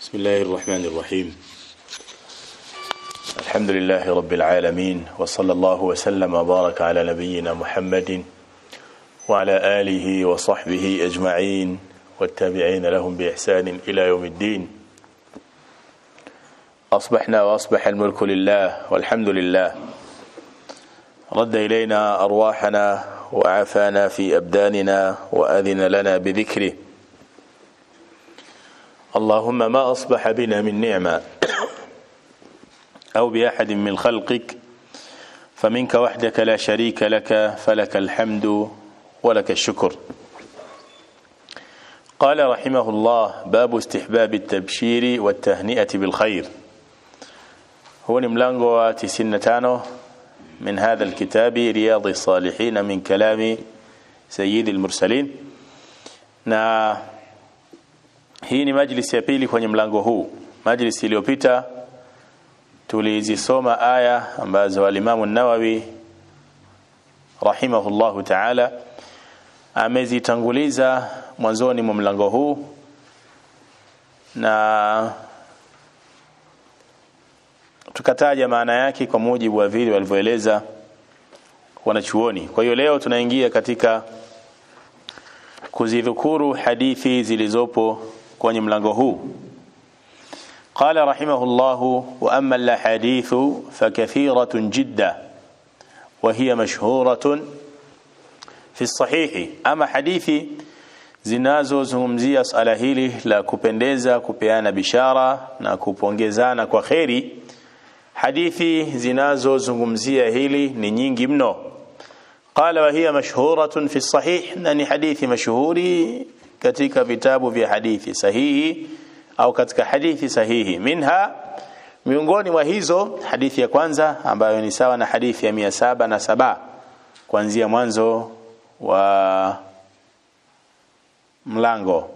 بسم الله الرحمن الرحيم الحمد لله رب العالمين وصلى الله وسلم وبارك على نبينا محمد وعلى آله وصحبه أجمعين والتابعين لهم بإحسان إلى يوم الدين أصبحنا وأصبح الملك لله والحمد لله رد إلينا أرواحنا وعافانا في أبداننا وأذن لنا بذكره اللهم ما أصبح بنا من نعمة أو بأحد من خلقك فمنك وحدك لا شريك لك فلك الحمد ولك الشكر قال رحمه الله باب استحباب التبشير والتهنئة بالخير هو ملango 95 من هذا الكتاب رياض الصالحين من كلام سيد المرسلين na hii ni majlisi ya pili kwenye mlango huu majlisi iliyopita tulizisoma aya ambazo alimamu nawawi rahimahullahu taala amezitanguliza mwanzoni mwa mlango huu na tukataja maana yake kwa mujibu wa vile walivyoeleza wanachuoni kwa hiyo leo tunaingia katika kuzidhukuru hadithi zilizopo kwenye mlango huu قال رحمه الله وأما الأحاديث فكثيرة جدا وهي مشهورة في الصحيح أما حديثي zinazozungumzia swala hili la kupendeza kupeana bishara na kupongezana kwa kheri hadithi zinazozungumzia hili ni nyingi mno qala wa hiya mashhuratun fi sahih na ni hadithi mashuhuri katika vitabu vya hadithi sahihi au katika hadithi sahihi minha miongoni mwa hizo hadithi ya kwanza ambayo ni sawa na hadithi ya mia saba na saba kuanzia mwanzo wa mlango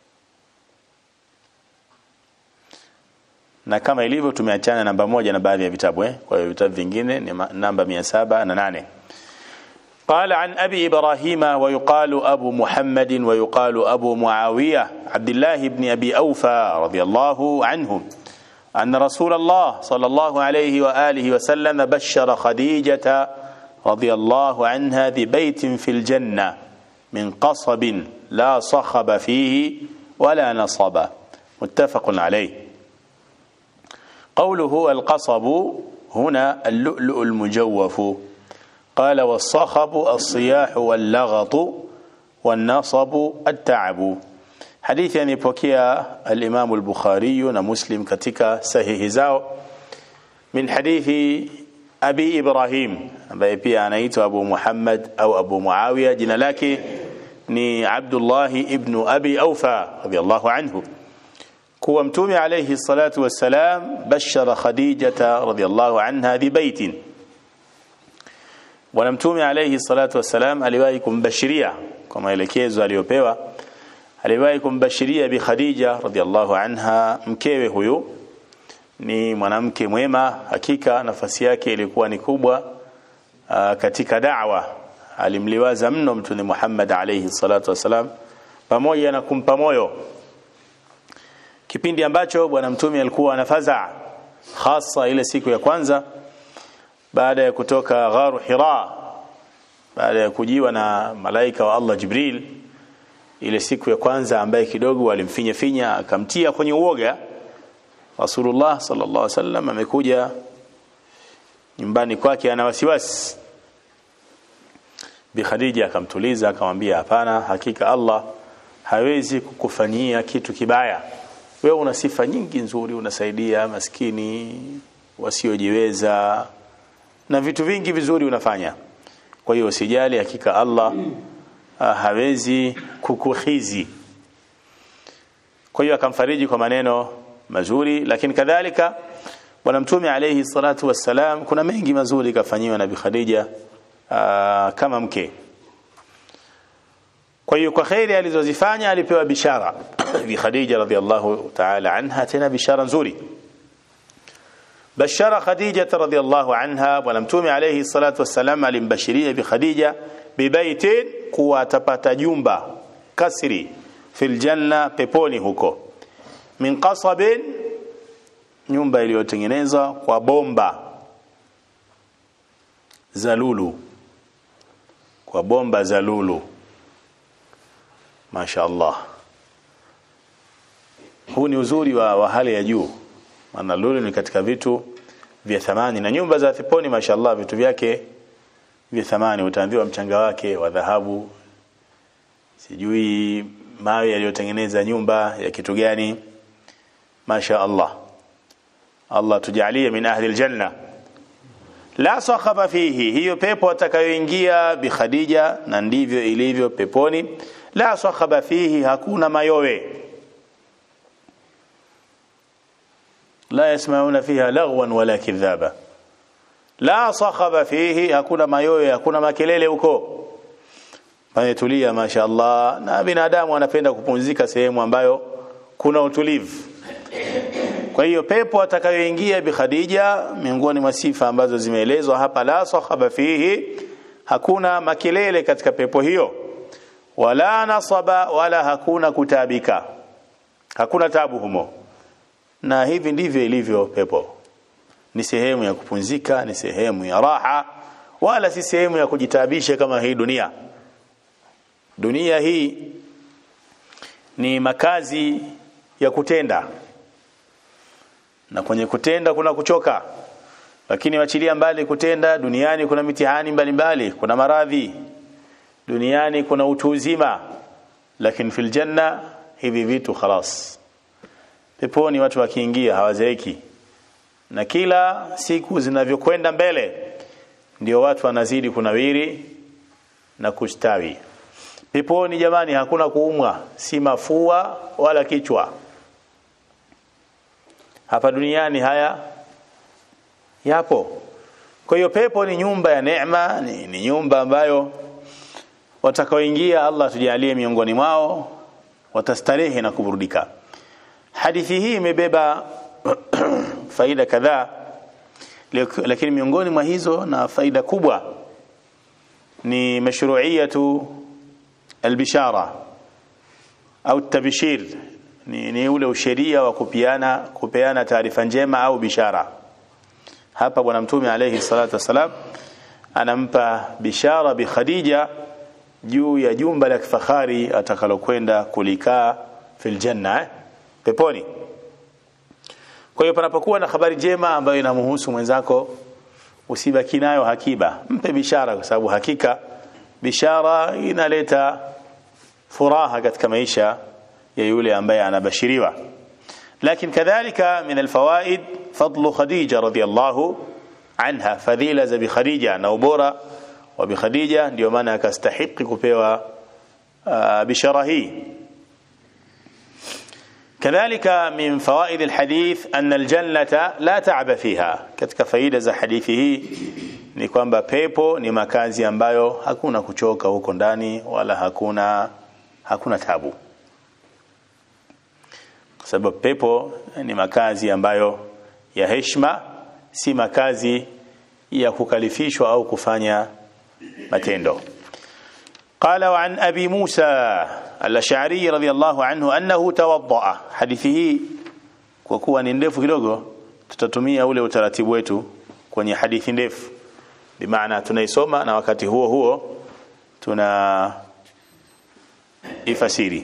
na kama ilivyo tumeachana namba moja na baadhi ya vitabu eh? kwa hiyo vitabu vingine ni namba mia saba na nane قال عن أبي إبراهيم ويقال أبو محمد ويقال أبو معاوية عبد الله بن أبي أوفى رضي الله عنه أن رسول الله صلى الله عليه وآله وسلم بشر خديجة رضي الله عنها ببيت في الجنة من قصب لا صخب فيه ولا نصب متفق عليه قوله القصب هنا اللؤلؤ المجوف قال والصخب الصياح واللغط والنصب التعب حديث يعني بوكيا الإمام البخاري ومسلم كتك سهيه زاو من حديث أبي إبراهيم ambaye pia anaitwa Abu Muhammad au Abu Muawiya jina lake ni Abdullah ibn Abi Aufa radiyallahu anhu kuwa mtume alayhi salatu wassalam bashara Khadijata radiyallahu anha bi baitin bwana mtume alayhi salatu wassalam aliwahi kumbashiria kwa maelekezo aliyopewa aliwahi kumbashiria bi Khadija radhiallahu anha mkewe huyu ni mwanamke mwema hakika nafasi yake ilikuwa ni kubwa aa, katika da'wa alimliwaza mno mtume Muhammad alayhi salatu wassalam pamoja na kumpa moyo kipindi ambacho bwana mtume alikuwa anafaza hasa ile siku ya kwanza baada ya kutoka gharu Hira baada ya kujiwa na malaika wa Allah Jibril ile siku ya kwanza ambaye kidogo walimfinya finya akamtia kwenye uoga Rasulullah sallallahu alaihi wasallam amekuja nyumbani kwake ana wasiwasi Bi Khadija akamtuliza akamwambia hapana hakika Allah hawezi kukufanyia kitu kibaya wewe una sifa nyingi nzuri unasaidia maskini wasiojiweza na vitu vingi vizuri unafanya kwa hiyo usijali hakika Allah uh, hawezi kukuhizi kwa hiyo akamfariji kwa maneno mazuri lakini kadhalika bwana mtume alayhi salatu wassalam kuna mengi mazuri kafanyiwa na bi Khadija uh, kama mke kwa hiyo kwa khairi alizozifanya alipewa bishara bi Khadija radhiallahu ta'ala anha tena bishara nzuri بشر خديجة رضي الله عنها ولمتومي عليه الصلاة والسلام alimbashiria بخديجة ببيت kuwa atapata jumba kasri fil janna peponi huko min qasabin nyumba iliyotengenezwa kwa bomba za lulu kwa bomba za lulu Masha Allah huu ni uzuri wa, wa hali ya juu maana lulu ni katika vitu vya thamani na nyumba za peponi mashallah vitu vyake vya thamani utaambiwa mchanga wake wa dhahabu sijui mawe yaliyotengeneza nyumba ya kitu gani masha Allah Allah tujalie min ahli aljanna la sakhaba fihi hiyo pepo atakayoingia bi Khadija na ndivyo ilivyo peponi la sakhaba fihi hakuna mayowe لا يسمعون فيها لغوا ولا كذابا لا صخب فيه hakuna mayoyo hakuna makelele huko pametulia mashaallah na binadamu anapenda kupumzika sehemu ambayo kuna utulivu kwa hiyo pepo atakayoingia bi Khadija miongoni mwa sifa ambazo zimeelezwa hapa la sakhaba fihi hakuna makelele katika pepo hiyo wala nasaba wala hakuna kutabika hakuna tabu humo na hivi ndivyo ilivyo pepo ni sehemu ya kupumzika ni sehemu ya raha wala si sehemu ya kujitabisha kama hii dunia dunia hii ni makazi ya kutenda na kwenye kutenda kuna kuchoka lakini wachilia mbali kutenda duniani kuna mitihani mbalimbali mbali, kuna maradhi duniani kuna utu uzima lakini fil janna hivi vitu khalas peponi watu wakiingia hawazeeki na kila siku zinavyokwenda mbele ndio watu wanazidi kunawiri na kustawi peponi jamani hakuna kuumwa si mafua wala kichwa hapa duniani haya yapo kwa hiyo pepo ni nyumba ya neema ni, ni nyumba ambayo watakaoingia Allah tujalie miongoni mwao watastarehe na kuburudika hadithi hii imebeba faida kadhaa lakini miongoni mwa hizo na faida kubwa ni mashru'iyatu albishara au tabshir ni, ni ule usheria wa kupiana kupeana taarifa njema au bishara hapa bwana mtume alayhi salatu wasalam anampa bishara bi Khadija juu ya jumba la kifahari atakalokwenda kulikaa fil janna eh? peponi kwa hiyo panapokuwa na habari njema ambayo inamhusu mwenzako usibaki nayo hakiba mpe bishara kwa sababu hakika bishara inaleta furaha katika maisha ya yule ambaye anabashiriwa lakini kadhalika min alfawaid fadlu khadija radhiyallahu anha fadhila za bi khadija na ubora wa bi khadija ndio maana akastahiki kupewa uh, bishara hii كذلك من فوائد الحديث أن الجنة لا تعب فيها katika faida za hadithi hii ni kwamba pepo ni makazi ambayo hakuna kuchoka huko ndani wala hakuna hakuna tabu kwa sababu pepo ni makazi ambayo ya heshima si makazi ya kukalifishwa au kufanya matendo قال وعن أبي موسى الأشعري رضي الله عنه أنه توضأ حديثه kwa kuwa ni ndefu kidogo tutatumia ule utaratibu wetu kwenye hadithi ndefu bimaana tunaisoma na wakati huo huo tuna ifasiri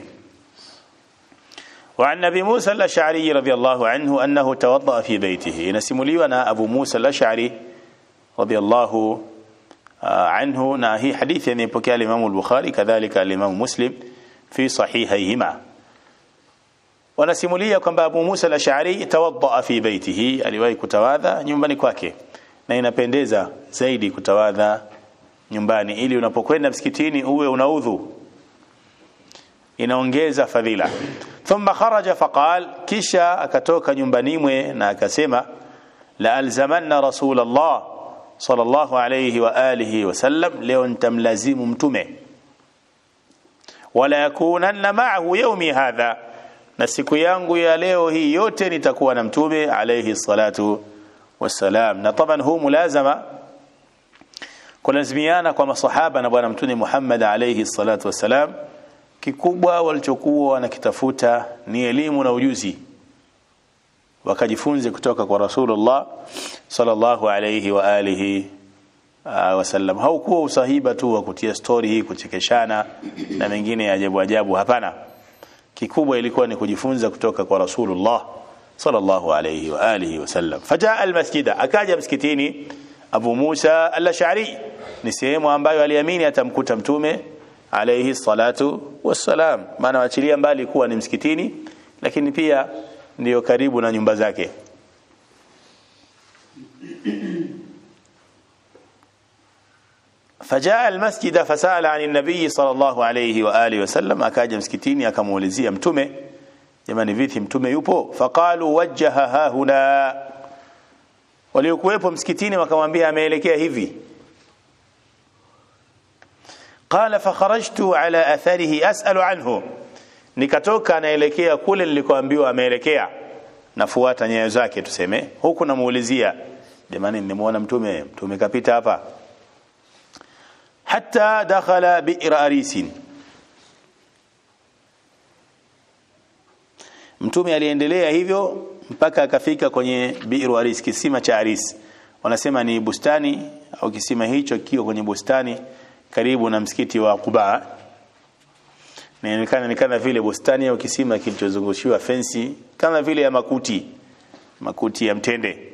وعن ابي موسى الاشعري رضي الله عنه انه توضا في بيته نسمليوا نا ابو موسى الاشعري رضي الله عنه na hii hadithi imepokea Imam al-Bukhari kadhalika Imam Muslim fi sahihayhima wanasimulia kwamba Abu Musa al-Ash'ari tawadda fi baitihi aliwahi kutawadha nyumbani kwake na inapendeza zaidi kutawadha nyumbani ili unapokwenda msikitini uwe unaudhu inaongeza fadhila thumma kharaja faqal kisha akatoka nyumbani mwe na akasema la alzamanna rasulullah sallallahu alayhi wa alihi wasallam leo nitamlazimu mtume wala yakunanna ma'ahu yawmi hadha na siku yangu ya leo hii yote nitakuwa na mtume alayhi salatu wassalam na taban huu mulazama kulazimiana kwa masahaba na bwana mtume Muhammad alayhi salatu wassalam kikubwa walichokuwa wanakitafuta ni elimu na ujuzi wakajifunze kutoka kwa Rasulullah sallallahu alayhi wa alihi uh, wasallam. Haukuwa usahiba tu wa kutia story hii kuchekeshana na mengine ya ajabu ajabu, hapana. Kikubwa ilikuwa ni kujifunza kutoka kwa Rasulullah sallallahu alayhi wa alihi wasallam. Fajaa almasjida, akaja msikitini Abu Musa al-Ash'ari, ni sehemu ambayo aliamini atamkuta mtume alayhi salatu wassalam, maana waachilia mbali kuwa ni msikitini, lakini pia ndiyo karibu na nyumba zake. فجاء المسجد فسأل عن النبي صلى الله عليه وآله وسلم akaja msikitini akamuulizia mtume jamani vipi mtume yupo faqalu wajjaha hahuna waliokuwepo msikitini wakamwambia ameelekea hivi qala fakharajtu ala atharihi as'alu anhu nikatoka naelekea kule nilikoambiwa ameelekea nafuata nyayo zake tuseme huku namuulizia jamani nimemuona mtume mtume kapita hapa hatta dakhala bi'r arisin mtume aliendelea hivyo mpaka akafika kwenye bi'r aris kisima cha aris wanasema ni bustani au kisima hicho kiko kwenye bustani karibu na msikiti wa Quba inaonekana ni kama vile bustani au kisima kilichozungushiwa fensi kama vile ya makuti makuti ya mtende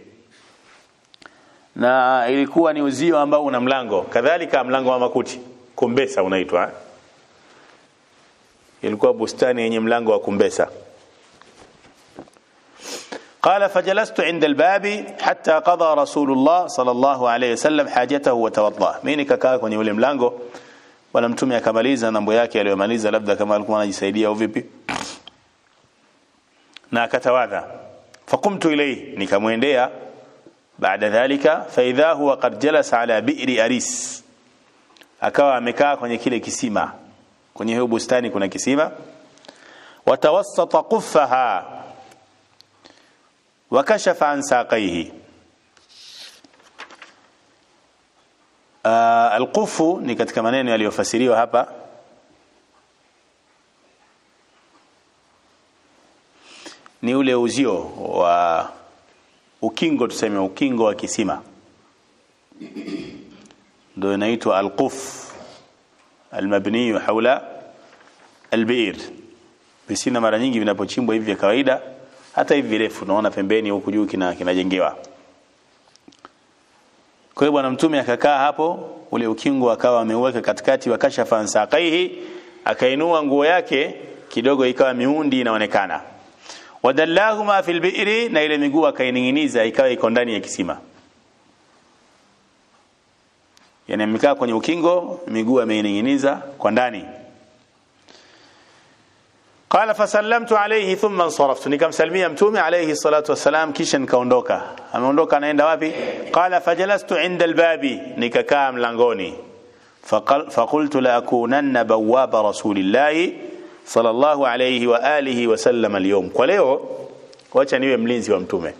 na ilikuwa ni uzio ambao una mlango kadhalika mlango wa makuti kumbesa unaitwa ilikuwa bustani yenye mlango wa kumbesa قال فجلست عند الباب حتى قضى رسول الله صلى الله عليه وسلم حاجته وتوضا mimi nikakaa kwenye ule mlango bwana mtume akamaliza mambo yake aliyomaliza labda kama alikuwa anajisaidia au vipi na akatawadha faqumtu ilayhi nikamwendea baada dhalika faidha huwa qad jalasa ala bi'ri aris akawa amekaa kwenye kile kisima kwenye hiyo bustani kuna kisima watawassata quffaha wakashafa an saqaihi uh, alqufu ni katika maneno yaliyofasiriwa hapa ni ule uzio wa ukingo tuseme ukingo wa kisima ndio inaitwa alquf almabni haula albi'r visina mara nyingi vinapochimbwa hivi vya kawaida hata hivi virefu unaona pembeni huku juu kina kinajengewa kwa hiyo bwana mtume akakaa hapo ule ukingo akawa ameuweka katikati wa kashafa ansaqaihi akainua nguo yake kidogo ikawa miundi inaonekana wadallahuma fil bi'ri na ile miguu akaininginiza ikawa iko ndani ya kisima yani amekaa kwenye ukingo miguu ameininginiza kwa ndani qala fasallamtu alayhi thumma saraftu nikamsalimia mtume alayhi salatu wassalam kisha nikaondoka ameondoka anaenda wapi qala fajalastu inda albabi nikakaa mlangoni faqultu la akunanna bawaba rasulillahi sallallahu alayhi wa alihi wa sallam al kwa leo wacha niwe mlinzi wa mtume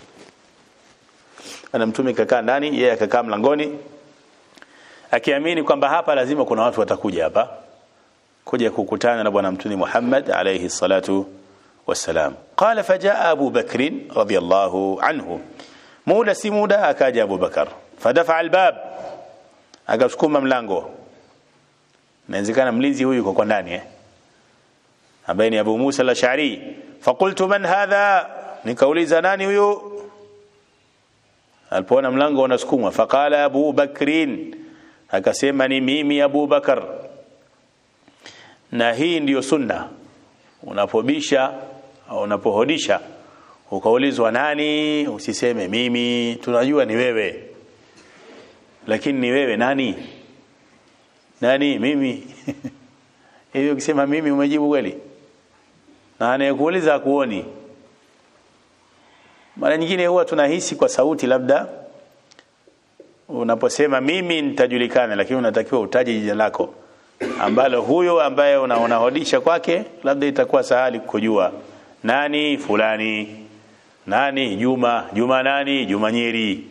ana mtume kakaa ndani yeye akakaa mlangoni akiamini kwamba hapa lazima kuna watu watakuja hapa kuja kukutana na bwana mtume Muhammad alayhi salatu wassalam qala fajaa Abu Bakr radiyallahu anhu muda si muda akaja Abu Bakar fadafa albab akasukuma mlango inawezekana mlinzi huyu yuko kwa ndani eh ambaye ni Abu Musa al-Ash'ari faqultu man hadha nikauliza nani huyo alipoona mlango unasukumwa faqala Abu Bakrin akasema ni mimi Abu Bakar na hii ndiyo sunna unapobisha au unapohodisha ukaulizwa nani usiseme mimi tunajua ni wewe lakini ni wewe nani nani mimi hivi ukisema mimi umejibu kweli na anayekuuliza akuoni mara nyingine huwa tunahisi kwa sauti labda unaposema mimi nitajulikana lakini unatakiwa utaje jina lako ambalo huyo ambaye unahodisha kwake labda itakuwa sahali kujua nani fulani nani Juma Juma nani Juma Nyeri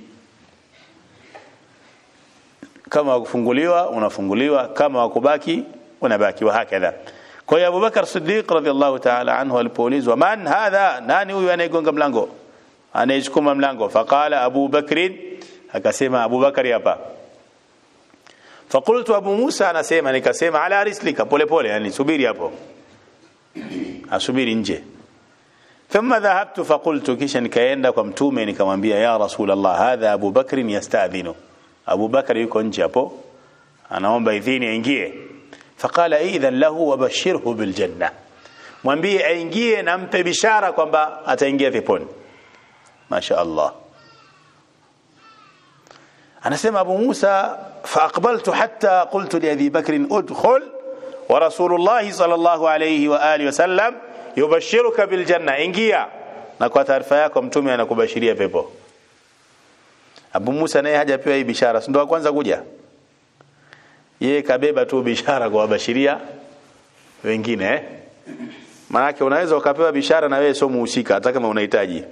kama wakufunguliwa unafunguliwa kama wakubaki unabaki wa hakadha kwa hiyo Abubakar Siddiq radhiallahu ta'ala anhu alipoulizwa man hadha nani huyu anayegonga mlango anayesukuma mlango faqala Abu Bakrin akasema Abu Bakari hapa fakultu Abu Musa anasema nikasema ala rislika pole pole yani subiri hapo asubiri nje thumma dhahabtu faqultu kisha nikaenda kwa mtume nikamwambia ya rasulullah hadha Abu Bakrin yastadhinu Abu Bakari yuko nje hapo anaomba idhini aingie faqala idhan lahu wabashirhu biljanna mwambie aingie na mpe bishara kwamba ataingia peponi masha Allah anasema Abu Musa faaqbaltu hatta qultu li Abi Bakr udkhul wa Rasulullah sallallahu alayhi wa alihi wasallam yubashiruka bil janna ingia na kwa taarifa yako mtume anakubashiria pepo Abu Musa naye hajapewa hii bishara si ndo kwanza kuja yeye kabeba tu bishara kwa wabashiria wengine eh Maanake unaweza ukapewa bishara na wewe sio muhusika hata kama unahitaji.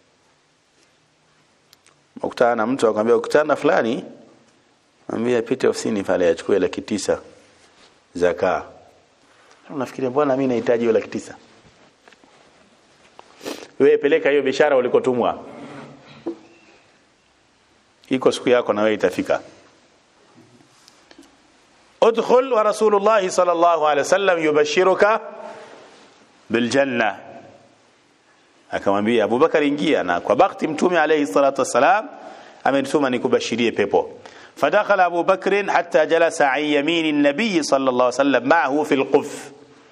Ukutana na mtu akwambia ukutana na fulani mwambie apite ofisini pale achukue laki tisa zaka. Unafikiria bwana mimi nahitaji hiyo laki tisa. Wewe peleka hiyo bishara ulikotumwa. Iko siku yako na wewe itafika. Udkhul wa Rasulullah sallallahu alaihi wasallam yubashiruka biljanna akamwambia Abubakar ingia na kwa bakti mtume alayhi salatu wasalam amenituma nikubashirie pepo fadakhala Abu Bakr hatta jalasa an yamini an-nabiy sallallahu alayhi wasallam ma'ahu fil quf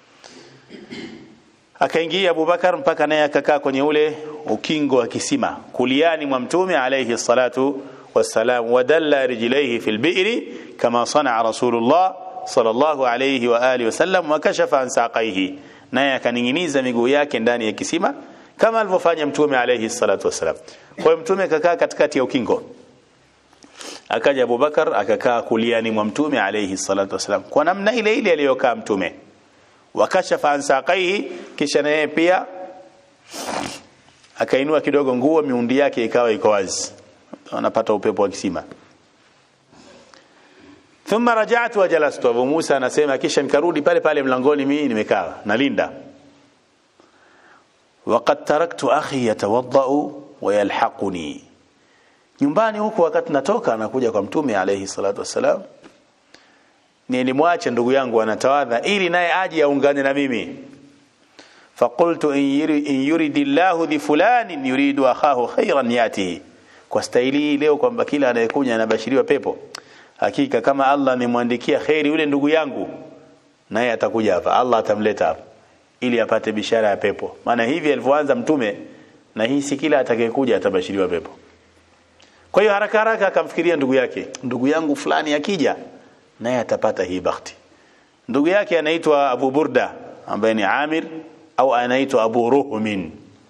akaingia Abu Bakar mpaka naye akakaa kwenye ule ukingo wa kisima kuliani mwa mtume alayhi salatu wassalam wadalla rijlaihi fil bi'ri kama sana'a rasulullah sallallahu alayhi wa alihi wasallam wa kashafa an saqaihi naye akaninginiza miguu yake ndani ya kisima kama alivyofanya mtume alayhi salatu wasalam kwa hiyo mtume akakaa katikati ya ukingo akaja Abubakar akakaa kuliani mwa mtume alayhi salatu wasalam kwa namna ile ile aliyokaa mtume wakashafa an saqaihi kisha naye pia akainua kidogo nguo miundi yake ikawa iko wazi anapata upepo wa kisima thumma raja'tu wa jalastu Abu Musa anasema kisha nikarudi pale pale mlangoni mimi nimekaa nalinda waqad taraktu akhi yatawaddau wa yalhaquni nyumbani huko wakati natoka anakuja kwa mtume alayhi salatu wassalam nilimwacha ndugu yangu anatawadha ili naye aje aungane na mimi faqultu in yuridillahu li fulanin yuridu akhahu khairan yatihi kwa staili leo kwamba kila anayekuja anabashiriwa pepo hakika kama Allah amemwandikia khairi yule ndugu yangu naye atakuja hapa Allah atamleta hapa ili apate bishara ya pepo maana hivi alivyoanza mtume na hii si kila atakayekuja atabashiriwa pepo kwa hiyo haraka haraka akamfikiria ndugu yake ndugu yangu fulani akija naye atapata hii bahati ndugu yake anaitwa Abu Burda ambaye ni Amir au anaitwa Abu Ruhmin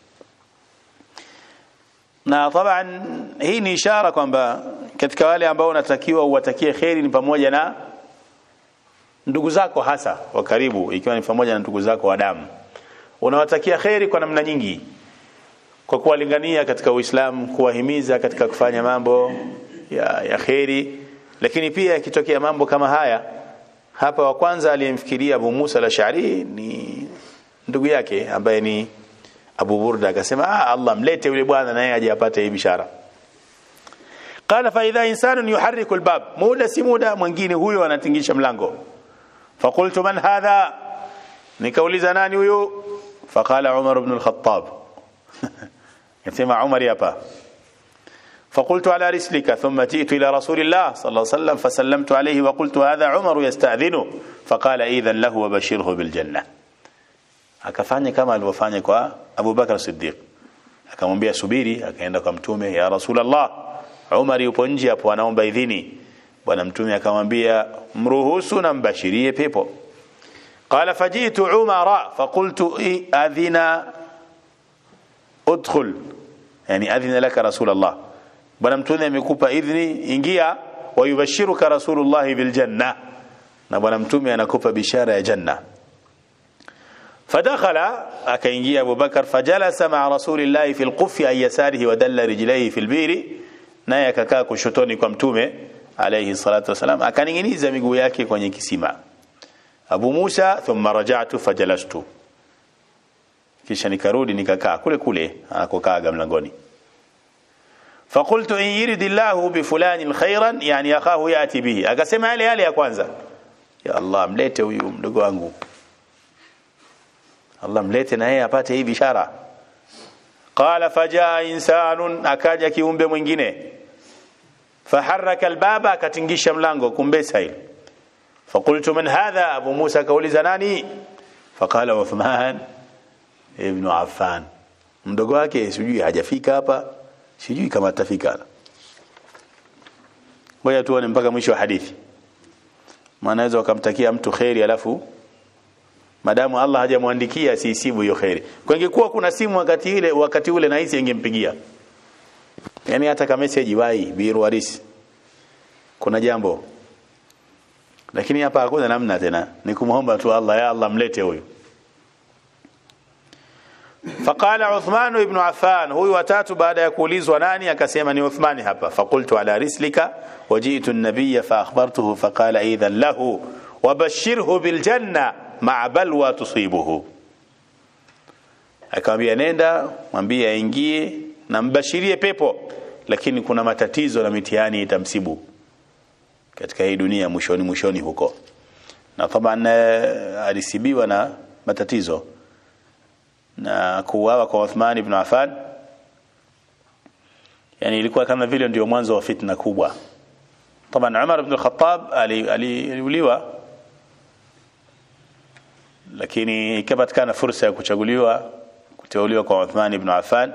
na taban hii ni ishara kwamba katika wale ambao unatakiwa uwatakie kheri ni pamoja na ndugu zako hasa wa karibu ikiwa ni pamoja na ndugu zako wa damu unawatakia kheri kwa namna nyingi kwa kuwalingania katika Uislamu kuwahimiza katika kufanya mambo ya, ya kheri lakini pia yakitokea mambo kama haya hapa wa kwanza aliyemfikiria Abu Musa al-Ash'ari ni ndugu yake ambaye ni Abu Burda akasema ah Allah mlete yule bwana naye aje apate hii bishara qala fa idha insanun yuharriku albab muda si muda mwingine huyo anatingisha mlango faqultu man hadha nikauliza nani huyo faqala Umar ibn al-Khattab yasema Umar hapa فقلت على رسلك ثم جئت إلى رسول الله صلى الله عليه وسلم فسلمت عليه وقلت هذا عمر يستأذنه فقال إذا له وبشره بالجنة akafanya kama alivyofanya kwa Abu Bakar Siddiq akamwambia subiri akaenda kwa mtume ya Rasulullah Umar yupo nje hapo anaomba idhini bwana mtume akamwambia mruhusu na mbashirie pepo qala fajitu umara faqultu adhina udkhul yani adhina laka rasulullah bwana mtume amekupa idhini ingia wayubashiruka rasulullah biljanna na bwana mtume anakupa bishara ya janna فدخل akaingia Abu Bakar fajalasa ma'a rasulillahi fil qufi ay yasarihi wa dalla rijlaihi fil biri naye akakaa kushotoni kwa mtume alayhi salatu wasalam akaninginiza miguu yake kwenye kisima Abu Musa thumma raja'tu fajalastu kisha nikarudi nikakaa kule kule anakokaa mlangoni faqultu in yuridillahu bifulanin khairan yani akahu yati bihi akasema yale yale ya kwanza ya Allah mlete huyu mdogo wangu Allah mlete na yeye apate hii bishara qala fajaa insanun akaja kiumbe mwingine faharaka albaba akatingisha mlango kumbe sail faqultu man hadha abu musa kauliza nani faqala uthman ibn affan mdogo wake sijui hajafika hapa sijui kama atafika ngoja tuone mpaka mwisho wa hadithi maana wakamtakia mtu kheri alafu madamu Allah hajamwandikia asisibu hiyo kheri kwa ingekuwa kuna simu wakati ile wakati ule na hisi ingempigia yani hata kama message wai biru harisi kuna jambo lakini hapa hakuna namna tena ni kumuomba tu Allah ya Allah mlete huyu faqala Uthman ibn Affan huyu watatu baada ya kuulizwa nani akasema ni Uthmani hapa faqultu ala rislika wajitu an-nabiy fa akhbartuhu faqala idhan lahu wabashirhu bil janna ma'a balwa tusibuhu akamwambia nenda mwambie aingie na mbashirie pepo lakini kuna matatizo na mitihani itamsibu katika hii dunia mwishoni mwishoni huko na taban alisibiwa na matatizo na kuuawa kwa Uthman ibn Affan yani ilikuwa kama vile ndio mwanzo wa fitna kubwa taban Umar ibn al-Khattab aliuliwa lakini ikapatikana fursa ya kuchaguliwa kuteuliwa kwa Uthman ibn Affan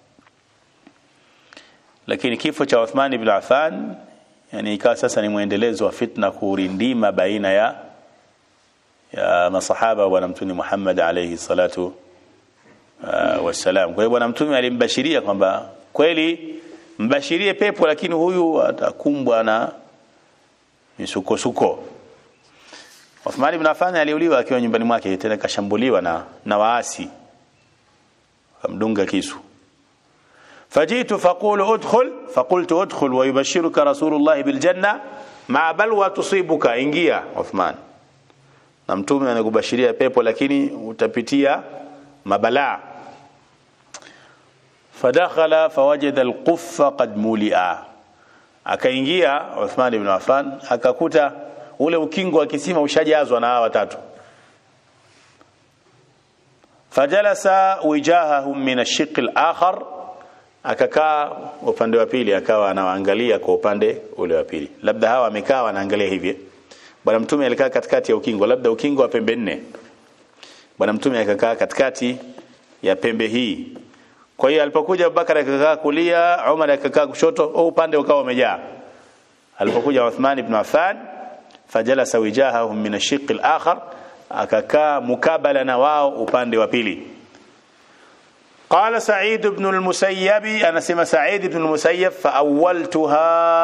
lakini kifo cha Uthman ibn Affan yani ikawa sasa ni mwendelezo wa fitna kurindima baina ya ya masahaba wa bwana mtume Muhammad alayhi salatu uh, wassalam kwa hiyo bwana mtume alimbashiria kwamba kweli mbashirie pepo lakini huyu atakumbwa na misukosuko Uthman ibn Affan aliuliwa akiwa nyumbani mwake tena kashambuliwa na na waasi kamdunga kisu فجئت فقول ادخل فقلت ادخل ويبشرك رسول الله بالجنة مع بلوى تصيبك ingia Uthman na mtume anakubashiria pepo lakini utapitia mabalaa fadakhala fawajada alquffa qad mulia akaingia Uthman ibn Affan akakuta ule ukingo wa kisima ushajazwa na hawa watatu fajalasa wijahahum min ash-shiq al-akhar akakaa upande wa pili akawa anawaangalia kwa upande ule wa pili labda hawa wamekaa wanaangalia hivi bwana mtume alikaa katikati ya ukingo labda ukingo wa pembe nne bwana mtume akakaa katikati ya pembe hii kwa hiyo alipokuja Abubakar akakaa kulia Umar akakaa kushoto au upande ukawa umejaa alipokuja Uthman ibn Affan fajalasa wijahahum min ash-shiq al-akhar akakaa mukabala na wao upande wa pili قال سعيد بن المسيب أنا سمى سعيد بن المسيب فأولتها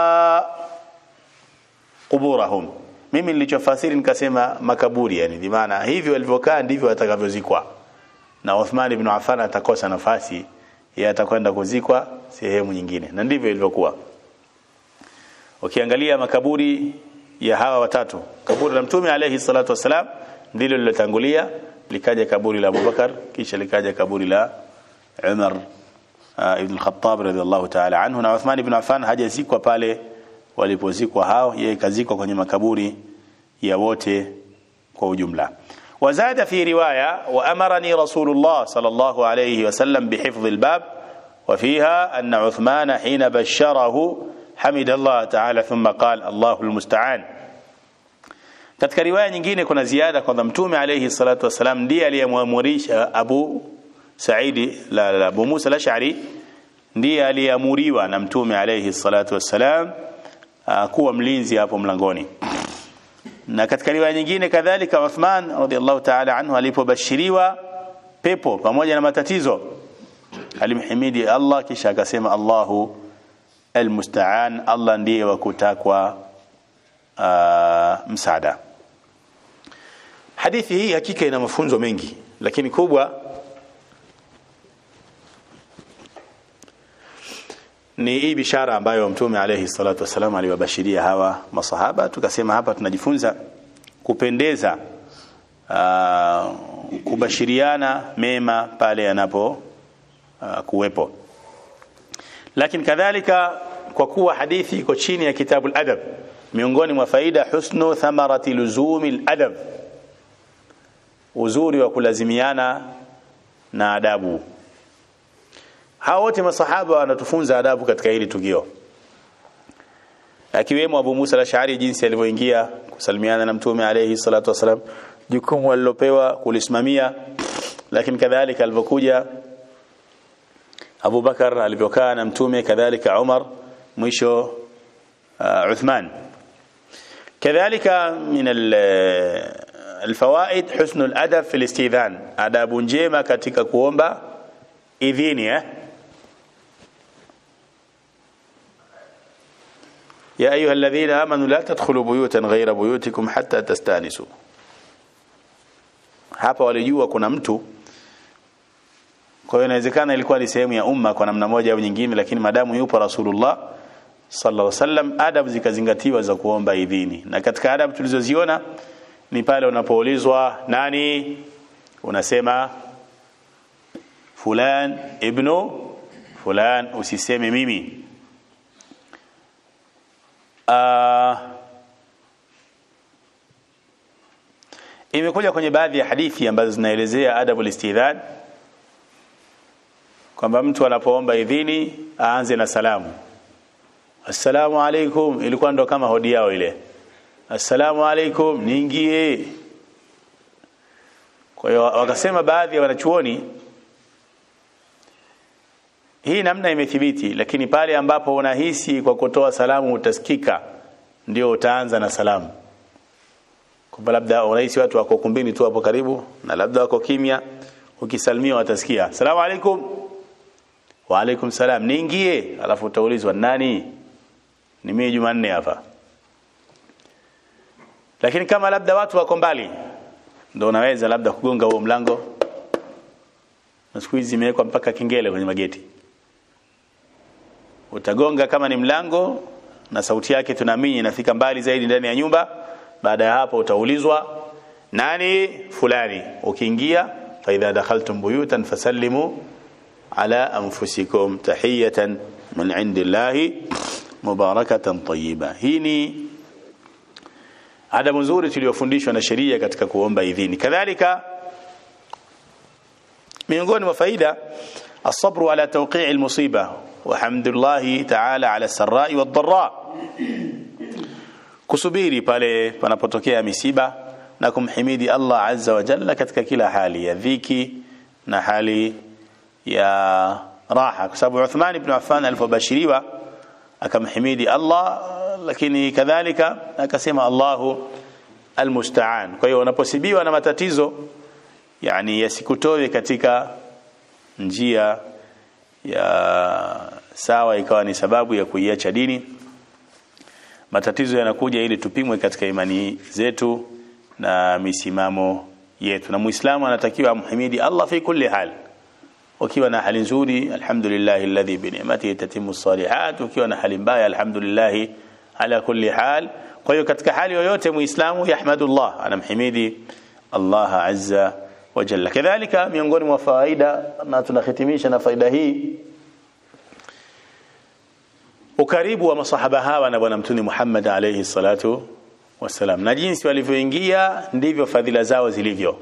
قبورهم mimi nilichofasiri nikasema makaburi yani bimaana hivyo walivyokaa ndivyo watakavyozikwa na Uthman ibn Affan atakosa nafasi yeye atakwenda kuzikwa sehemu nyingine na ndivyo ilivyokuwa ukiangalia makaburi ya hawa watatu kaburi la mtume alayhi salatu wasalam ndilo lilotangulia likaja kaburi la Abubakar kisha likaja kaburi la Umar uh, ibn al-Khattab radhiallahu ta'ala anhu na Uthman ibn Affan hajazikwa pale walipozikwa hao yeye kazikwa kwenye makaburi ya wote kwa ujumla وزاد في رواية وأمرني رسول الله صلى الله عليه وسلم بحفظ الباب وفيها أن عثمان حين بشره حمد الله تعالى ثم قال الله المستعان katika riwaya nyingine kuna ziada kwamba mtume alayhi salatu wasalam ndiye aliyemwamurisha Abu Saidi la, la Abu Musa al-Ash'ari ndiye aliyeamuriwa na mtume alayhi salatu wassalam kuwa mlinzi hapo mlangoni na katika riwaya nyingine kadhalika Uthman radhiallahu ta'ala anhu alipobashiriwa pepo pamoja na matatizo alimhimidi Allah kisha akasema Allahu almusta'an Allah ndiye wa kutakwa msaada hadithi hii hakika ina mafunzo mengi lakini kubwa ni hii bishara ambayo mtume alayhi salatu wasalam aliwabashiria hawa masahaba tukasema hapa tunajifunza kupendeza uh, kubashiriana mema pale yanapo uh, kuwepo lakini kadhalika kwa kuwa hadithi iko chini ya kitabu al-adab miongoni mwa faida husnu thamarati luzumi al-adab uzuri wa kulazimiana na adabu hao wote masahaba wanatufunza adabu katika hili tukio akiwemo Abu Musa al-Ash'ari jinsi alivyoingia kusalimiana na mtume alayhi salatu wasalam jukumu alilopewa kulisimamia lakini kadhalika alivyokuja Abu Bakar alivyokaa na mtume kadhalika Umar mwisho uh, Uthman kadhalika min الفوائد حسن الادب في الاستئذان adabu njema katika kuomba idhini eh يا ايها الذين امنوا لا تدخلوا بيوتا غير بيوتكم حتى تستانسوا hapa walijua kuna mtu kwa hiyo inawezekana ilikuwa ni sehemu ya umma kwa namna moja au nyingine lakini madamu yupo rasulullah sallallahu alaihi wasallam adabu zikazingatiwa za kuomba idhini na katika adabu tulizoziona ni pale unapoulizwa nani unasema fulan ibnu fulan usiseme mimi uh, imekuja kwenye baadhi ya hadithi ambazo zinaelezea adabu listidhan kwamba mtu anapoomba idhini aanze na salamu assalamu alaikum ilikuwa ndo kama hodi yao ile assalamu alaikum niingie kwa hiyo wakasema baadhi ya wanachuoni hii namna imethibiti lakini pale ambapo unahisi kwa kutoa salamu utasikika ndio utaanza na salamu kwamba labda unahisi watu wako kumbini tu hapo karibu na labda wako kimya ukisalimia watasikia assalamu alaikum wa alaikum salam niingie alafu utaulizwa nani ni mimi Jumanne hapa lakini kama labda watu wako mbali ndio unaweza labda kugonga huo mlango na siku hizi imewekwa mpaka kengele kwenye mageti utagonga kama ni mlango na sauti yake tunaamini inafika mbali zaidi ndani ya nyumba baada ya hapo utaulizwa nani fulani ukiingia fa idha dakhaltum buyutan fasallimu ala anfusikum tahiyatan min indillahi mubarakatan tayyiba hii ni adabu nzuri tuliyofundishwa na sheria katika kuomba idhini kadhalika miongoni mwa faida الصبر على توقيع المصيبة وحمد الله تعالى على السراء والضراء kusubiri pale panapotokea misiba na kumhimidi Allah azza wa jalla katika kila hali ya dhiki na hali ya raha kwa sababu Uthman ibn Affan alipobashiriwa akamhimidi Allah lakini kadhalika akasema Allahu almusta'an kwa hiyo unaposibiwa na matatizo yani yasikutoe katika njia ya sawa ikawa ni sababu ya kuiacha dini matatizo yanakuja ili tupimwe katika imani zetu na misimamo yetu na muislamu anatakiwa amhimidi Allah fi kulli hal ukiwa na hali nzuri alhamdulillah alladhi bi ni'matihi tatimmu salihat ukiwa na hali mbaya alhamdulillah ala kulli hal kwa hiyo katika hali yoyote muislamu yahmadullah anamhimidi Allah azza wa jalla kadhalika miongoni mwa faida na tunahitimisha na faida hii ukaribu wa masahaba hawa na bwana mtume Muhammad alayhi salatu wasalam na jinsi walivyoingia ndivyo fadhila zao zilivyo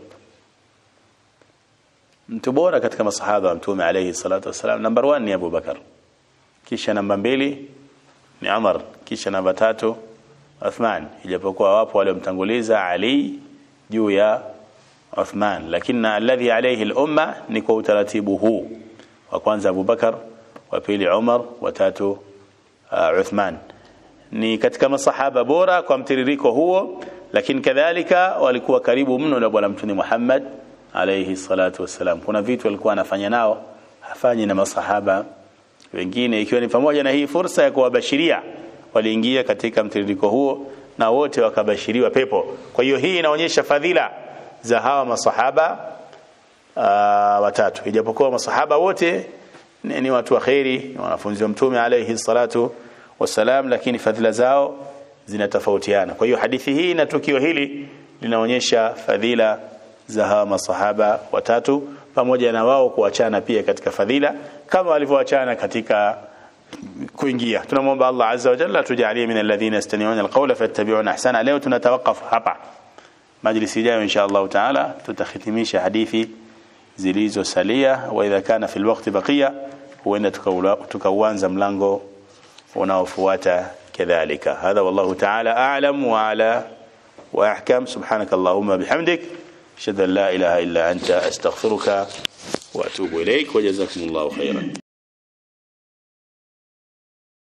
mtu bora katika masahaba wa mtume alayhi salatu wasalam number 1 ni Abu Bakar kisha namba mbili ni Umar kisha namba tatu Uthman ijapokuwa wapo waliomtanguliza Ali juu ya Uthman lakini alladhi alayhi al-umma ni kwa utaratibu huu wa kwanza Abu Bakar wa pili Umar wa tatu uh, Uthman ni katika masahaba bora kwa mtiririko huo lakini kadhalika walikuwa karibu mno na bwana mtume Muhammad alayhi salatu wassalam kuna vitu walikuwa anafanya nao hafanyi na masahaba wengine ikiwa ni pamoja na hii fursa ya kuwabashiria waliingia katika mtiririko huo na wote wakabashiriwa pepo kwa hiyo hii inaonyesha fadhila za hawa masahaba uh, watatu ijapokuwa masahaba wote ni, ni watu wa khairi ni wanafunzi wa mtume alayhi salatu wasalam lakini fadhila zao zinatofautiana kwa hiyo hadithi hii na tukio hili linaonyesha fadhila za hawa masahaba watatu pamoja na wao kuachana pia katika fadhila kama walivyoachana katika kuingia tunamwomba Allah azza wa jalla tujalie min alladhina yastami'una alqawla fayattabi'una ahsana leo tunatawakaf hapa majlisi ijayo insha Allah taala tutahitimisha hadithi zilizosalia wa idha kana fil waqti baqiya huenda tukauanza mlango unaofuata kadhalika hadha wallahu taala a'lam wa ala wa ahkam subhanaka allahumma bihamdik ashhadu an la ilaha illa anta astaghfiruka wa atubu ilaik wa jazakumullahu khairan